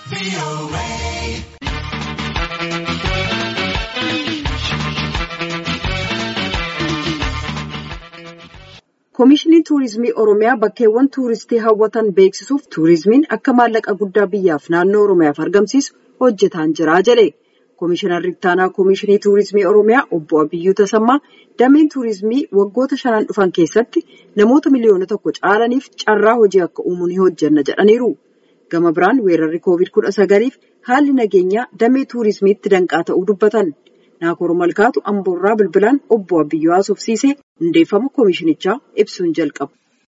Komishinii Tuurizimii Oromiyaa bakkeewwan tuuristii hawwatan beeksisuuf tuurizimiin akka maallaqa guddaa biyyaaf naannoo Oromiyaaf argamsiisu hojjetaan jira jedhe. Komishinarri ittaanaa Komishinii Tuurizimii Oromiyaa obbo Abiyyuu Tasammaa dameen tuurizimii waggoota shanan dhufan keessatti namoota miliyoona tokko caalaniif carraa hojii akka uumuu ni hojjenna jedhaniiru. Gama biraan weerarri koovid kudha sagaliif haalli nageenyaa damee tuurizimiitti danqaa ta'uu dubbatan. Naakoor Malkaatu Amboorraa bilbilaan obbo Abiyyuu haasofsiisee hundeeffama komishinichaa ibsuun jalqabu.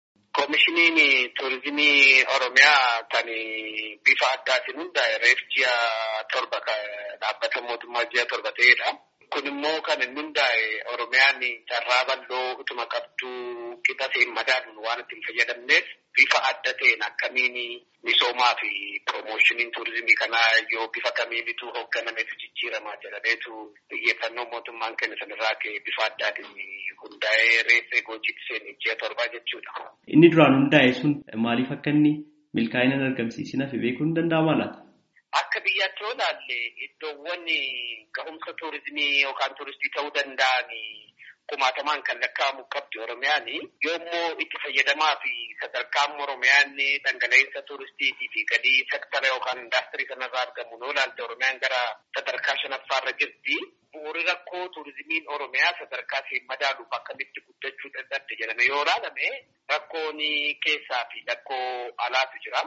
Komishiniin tuurizimii Oromiyaa kan bifa addaatiin hundaa'e reef ji'a torba dhaabbata mootummaa ji'a torba ta'edha. Kun immoo kan inni hundaa'e Oromiyaan carraa bal'oo utuma qabduu qixa ta'een madaaluun waan ittiin fayyadamneef bifa adda ta'een akkamiin misoomaa fi piroomoshiniin tuurizimii kanaa yoo bifa kamiinitu hoogganameef jijjiiramaa jedhameetu xiyyeeffannoo mootummaan kenne sanarraa ka'e bifa addaatiin hundaa'ee reeffee goochitti seenee ji'a torbaa jechuudha. Inni duraan hundaa'e sun maaliif akka inni milkaa'ina hin argamsiisne beekuun ni danda'amaa laata? Akka biyyaatti yoo ilaalle iddoowwan ga'umsa tuurizimii yookaan tuuristii ta'uu danda'an kumaatamaan kan lakkaa'amu qabdi Oromiyaan yoommoo itti fayyadamaa fi sadarkaan Oromiyaan dhangala'insa tuuristiitii fi galii sektara yookaan indaastirii sanarraa argamu yoo ilaalte Oromiyaan gara sadarkaa shanaffaarra jirti. Bu'uuri rakkoo tuurizimiin Oromiyaa sadarkaa isheen madaaluuf akkamitti guddachuu danda'atte jedhame yoo ilaalame rakkoon keessaa fi rakkoo alaatu jira.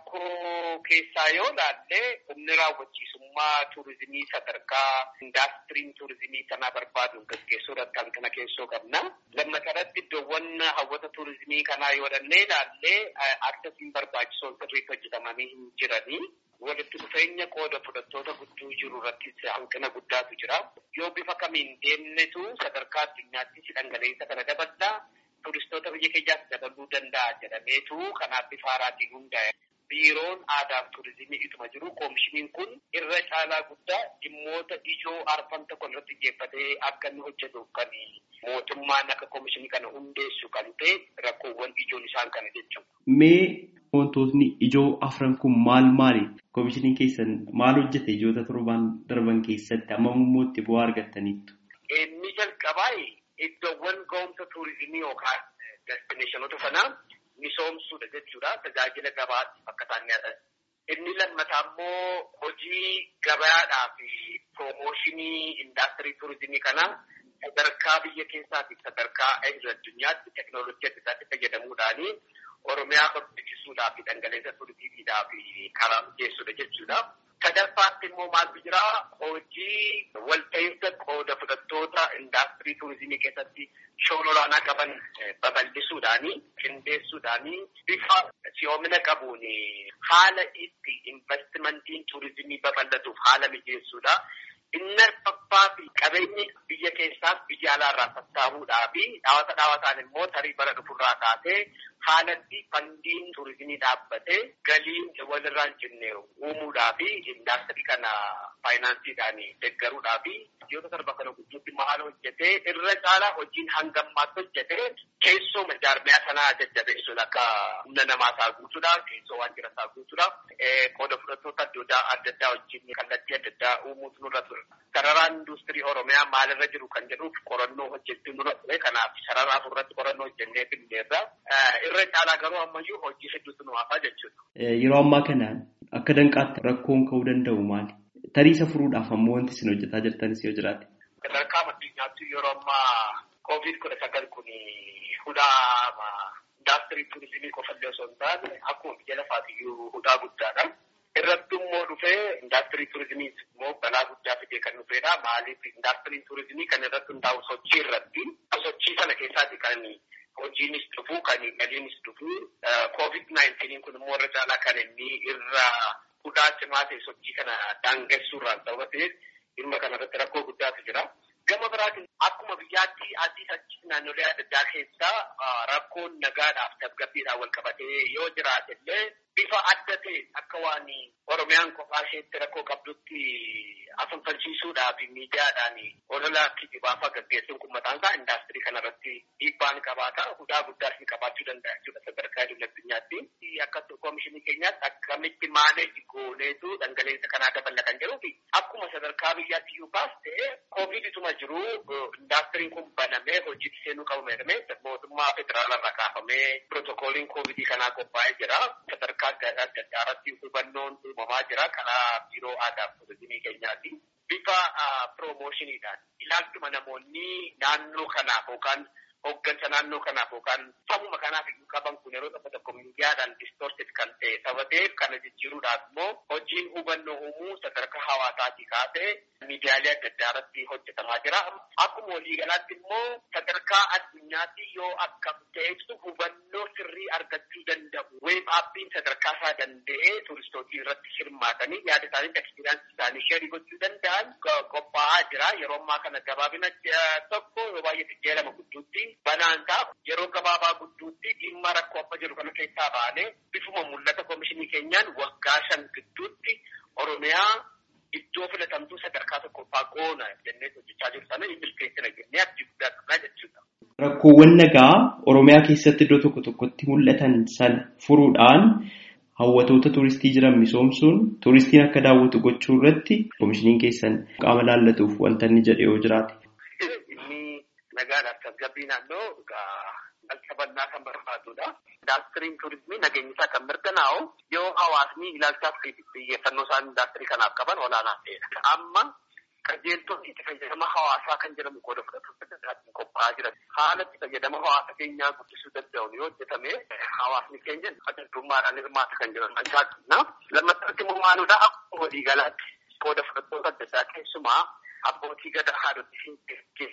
Rakkoo keessaa yoo ilaalle humni raawwachiisummaa tuurizimii sadarkaa indaastiriin tuurizimii sanaa barbaaduun gaggeessuu irratti hanqina keessoo qabna. Lammatarratti iddoowwan hawwata tuurizimii kanaa yoo dhannee ilaalle akkasiin barbaachisoon sirriitti hojjetamanii hin jiranii. walitti dhufeenya qooda fudhattoota gudduu jiru irrattis hanqina guddaatu jira. Yoo bifa kamiin deemnetu sadarkaa addunyaattis dhangala'insa kana daballaa turistoota biyya keenyaas dabaluu danda'a jedhameetu kanaaf bifa haaraatiin hundaa'e. Biiroon aadaa fi turizimii ituma jiru koomishiniin kun irra caalaa guddaa dhimmoota ijoo arfan tokko irratti xiyyeeffatee akka inni hojjetuuf kan mootummaan akka koomishinii kana hundeessu kan ta'e rakkoowwan ijoon isaan kana jechuudha. Mee wantootni ijoo afran kun maal maali? Koomishiniin keessan maal hojjete ijoota torban darban keessatti amma immoo itti bu'aa argattaniittu? Inni jalqabaa iddoowwan ga'umsa tuurizimii yookaan destineeshinoota sanaa misoomsuudha jechuudha. Tajaajila gabaatti akka isaan nyaatan. Inni lammataa immoo hojii gabaadhaa fi piroomooshinii indaastirii tuurizimii kanaa sadarkaa biyya keessaatii sadarkaa addunyaatti teekinooloojii adda addaatti fayyadamuudhaanii Oromiyaa barbaachisuudhaa fi dhangala'insa turizimiidhaa fi karaa mijeessuudha jechuudha. Sadaffaatti immoo maaltu jira hojii walta'iinsa qooda fudhattoota indaastirii turizimii keessatti shoora olaanaa qaban babal'isuudhaanii qindeessuudhaanii bifa si'oomina qabuun haala itti investimentiin turizimii babal'atuuf haala mijeessuudha. Inni arfaffaa fi qabeenyi biyya keessaaf biyya alaarraa sassaabuudhaa fi dhaawata dhaawataan immoo tarii bara dhufurraa kaasee haalatti fandiin turizimii dhaabbatee galiin walirraa hin cinne uumuudhaa fi indaastirii kana faayinaansiidhaan deeggaruudhaa fi biyyoota torba kana gidduutti maal hojjetee irra caalaa hojiin hangammaatti hojjetee keessoo jaarmiyaa sanaa jajjabeessuun akka humna namaa isaa guutuudha keessoo waan jira isaa guutuudha qooda fudhattoota adda addaa wajjin kallattii adda addaa uumuutu nurra ture. Sararaan industirii Oromiyaa maalirra jiru kan jedhuuf qorannoo hojjechuu nurra ture kanaaf sarara afurratti qorannoo hojjennee finneerra irra caalaa garuu ammayyuu hojii hedduutu nu hafaa jechuudha. Yeroo ammaa kana akka danqaatti rakkoon ka'uu danda'u maali? Tariisa furuudhaaf ammoo wanti isin hojjetaa jirtanis yoo jiraate. Sadarkaa addunyaatti yeroo ammaa koovid kudha sagal kun hudhaa indaastirii turizimii qofallee osoo hin taane akkuma biyya lafaatiyyuu hudhaa guddaadha. Irratti immoo dhufee indaastirii turizimii immoo balaa guddaa fidee kan dhufedha. Maaliif indaastiriin turizimii kan irratti hundaa'u sochii irratti sochii sana keessaati kan hojiinis dhufu kan galiinis dhufu koovid naayintiniin kun immoo irra caalaa kan inni irra hudhaa cimaa ta'e sochii kana daangessuurraan sababa ta'eef dhimma kana irratti rakkoo guddaatu jira. Gama biraatiin akkuma biyyaatti adii achi naannolee adda addaa keessaa rakkoon nagaadhaaf tasgabbiidhaan wal qabatee yoo jiraate illee bifa adda ta'e akka waan Oromiyaan kophaa isheetti rakkoo qabdutti afanfalchiisuudhaaf miidiyaadhaan olola kijibaafaa gaggeessuun kun mataan isaa indaastirii kanarratti dhiibbaan qabaata. Hudhaa guddaas ni qabaachuu danda'a jechuudha sadarkaa idil addunyaatti. Akka koomishinii keenyaatti akkamitti maaneeji gooneetu dhangala'insa kanaa dabala kan jedhuu fi akkuma sadarkaa biyyaatti iyyuu baas ta'e koovidituma jiru indaastiriin kun banamee hojiitti seenuu qabu jedhamee mootummaa federaalarraa kaafamee pirootokooliin koovidii kanaa qophaa'ee jira. Sadarkaa adda addaa irratti hubannoon uumamaa jira karaa biiroo aadaa fi turizimii keenyaati. Bifa piroomoshiniidhaan ilaalchuma namoonni naannoo kanaaf yookaan hoggansa naannoo kanaaf yookaan sabuma kanaaf iyyuu qaban kun yeroo tokko tokko miidiyaadhaan distorted kan ta'e sababeef kana jijjiiruudhaaf immoo hojiin hubannoo uumuu sadarkaa hawaasaatii kaasee miidiyaalee adda addaa irratti hojjetamaa jira. Akkuma waliigalaatti immoo sadarkaa addunyaatti yoo akkam ta'etu hubannoo sirrii argachuu danda'u. Weeb aappiin sadarkaa isaa danda'ee turistootii irratti hirmaatanii yaada isaanii ekspiriyaansi isaanii sheerii gochuu danda'an qophaa'aa jira. Yeroo ammaa kana gabaabina tokko yoo baay'ee jijjiirama gidduutti banaan ta'a. Yeroo gabaabaa gidduutti dhimma rakkoo amma jiru kana keessaa baanee bifuma mul'ata koomishinii keenyaan waggaa shan gidduutti Oromiyaa iddoo filatamtuu sadarkaa tokkoffaa goona jennee hojjechaa jiru sana hin milkeessina jennee abdii guddaa qabnaa jechuudha. Rakkoowwan nagaa Oromiyaa keessatti iddoo tokko tokkotti mul'atan sana furuudhaan hawwatoota tuuristii jiran misoomsuun tuuristiin akka daawwatu gochuu irratti koomishiniin keessan qaama laallatuuf wanta inni jedhe yoo jiraate. Inni nagaadhaaf tasgabbii naannoo qabannaa kan barbaadudha. Indaastiriin tuurizimii nageenya isaa kan mirkanaa'u yoo hawaasni ilaalchaaf xiyyeeffannoo isaan indaastirii kanaaf qaban olaanaa ta'edha. Amma qajeeltonni itti fayyadama hawaasaa kan jedhamu qooda fudhatuun qophaa'aa jira. Haala itti fayyadama hawaasa keenyaa guddisuu danda'uun yoo hojjetame hawaasni keenya addaddummaadhaan hirmaata kan jiran mancaaqna. Lammaffatti immoo maaludha akkuma waliigalaatti qooda fudhattoota adda addaa keessumaa abbootii gadaa haadhotii fi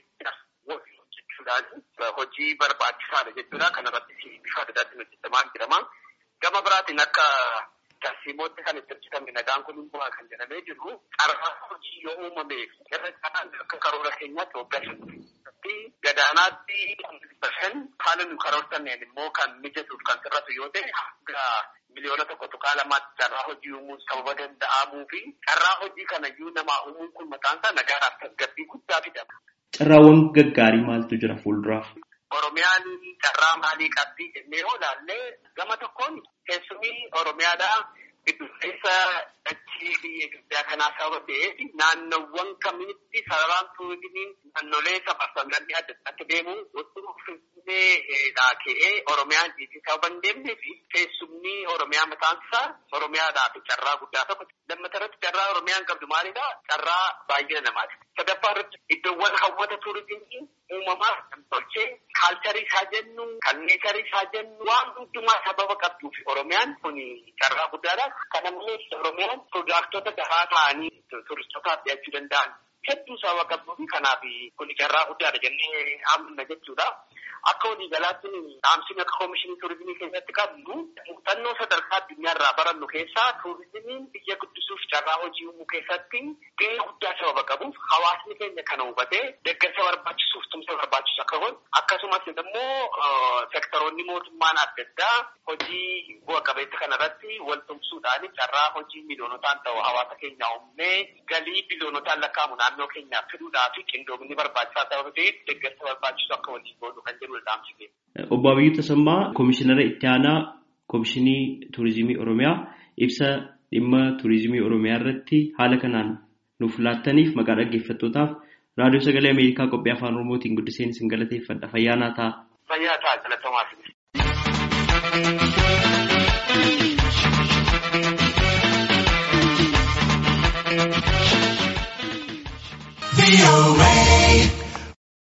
jechuudhaan hojii barbaachisaadha jechuudha. Kanarratti bifa adda addaatiin hojjetamaa jirama. Gama biraatiin akka tarsiimootti kan itti hojjetame nagaan kun immoo kan jedhamee jiru carraa hojii yoo uumame irra caalaan akka karoora keenyaatti waggaa shantti gadaanaatti bashan haala nu karoortanneen immoo kan mijatuuf kan sirratu yoo ta'e hanga miliyoona tokko tuqaa lamaatti carraa hojii uumuun sababa danda'amuu fi carraa hojii kanayyuu namaa uumuun kun maqaan isaa nagaadhaaf tasgabbii guddaa fidama. Carraawwan gaggaarii maaltu jira fuulduraaf? Oromiyaan carraa maalii qabdi jennee yoo ilaalle gama tokkoon keessumii Oromiyaadhaa giddu keessa dachee biyya Itoophiyaa kanaa sababa ta'eef naannowwan kamitti sararaan turizimiin naannolee safarsanganni adda addaatti deemu osoo Finfinneedhaa ka'ee Oromiyaan jiitii sababa hin deemnee fi keessumni Oromiyaa mataan isaa Oromiyaadhaaf carraa guddaa tokko. Lammata irratti carraa Oromiyaan qabdu maalidhaa? Carraa baay'ina namaati. Sadaffaa irratti iddoowwan hawwata turizimii uumamaa tolchee kaalcharii isaa jennu kan neecharii isaa jennu waan hundumaa sababa qabduuf Oromiyaan kun carraa guddaadha. Kana malees Oromiyaan piroodaktota gahaa ta'anii turistootaaf dhiyaachuu danda'an hedduu sababa qabduuf kanaaf kun carraa guddaadha jennee amanna jechuudha. Akka waliigalaatti dhaamsiin akka koomishinii turizimii keessatti qabnu muuxannoo sadarkaa addunyaarraa barannu keessaa turizimiin biyya guddisuuf carraa hojii uumuu keessatti gahee guddaa sababa qabuuf hawaasni keenya kana hubatee deeggarsa barbaachisuuf tumsa barbaachisu akka godhu akkasumas immoo sektoroonni mootummaan adda addaa hojii bu'a qabeessa kanarratti wal tumsuudhaan carraa hojii miliyoonotaan ta'u hawaasa keenya uumnee galii biliyoonotaan lakkaa'amu naannoo keenyaaf fiduudhaa fi qindoomni barbaachisaa sababa ta'eef deeggarsa barbaachisu akka waliin godhu kan jedhu Obbo Abiyyuu Tasammaa Komishinara Itti Aanaa Komishinii Turizimii Oromiyaa ibsa dhimma turizimii Oromiyaa irratti haala kanaan nuuf laattaniif maqaa dhaggeeffattootaaf raadiyoo sagalee Ameerikaa qophii afaan Oromootiin guddiseen isin galateeffadha. Fayyaa ta'a. Fayyaa ta'a galatoomaa. Be away.